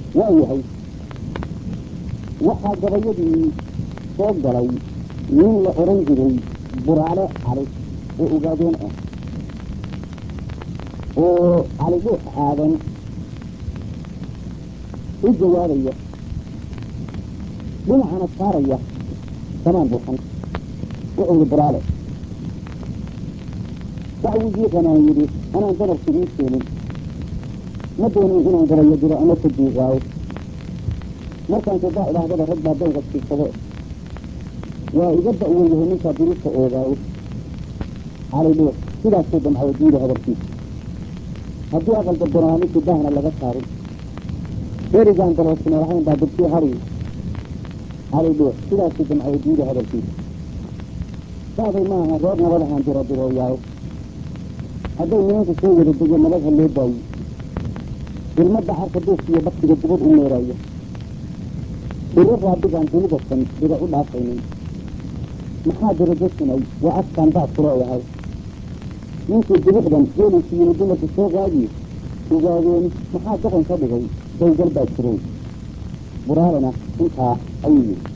waa yahay waxaa gabayadii soo galay nin la odhan jiray buraale cali oo ogaadeen ah oo cali dhuux aadan u jawaabaya dhinacana saaraya samaan buuxan wuxuu yihi buraale dacwigiiqanaan yidhi anaan dabarku ii keenin ma doonin inaan gabayo diro ama ka diiqaayo markaan kadaa idhaahdaba rag baa dawga siisade waa iga da'wan yahay ninkaa dirista oogaayo cali dhuux sidaasuu damcayo diida hadalkiisa haddii aqalka banaaninkii daahna laga saarin berigaan daloosina lahayn baa dabkii hari cali dhuux sidaasuu damcayo diida hadalkiisa saaday maaha reer nabad ahaan diro dirooyaayo hadday nimanka soo wada dego nabad ha loo daayo ilmadda carka duufka iyo baktiga dibad u meeraya iro raadigaan dunida san diga u dhaafaynin maxaa dirajo sunay waa afkaan baad ku leeyahay ninkii dibixdan geeliisi yimi dumarka soo qaadiye ogaadeen maxaa doqon ka dhigay dawgal baa jiray buraalena intaa ayuu yidhi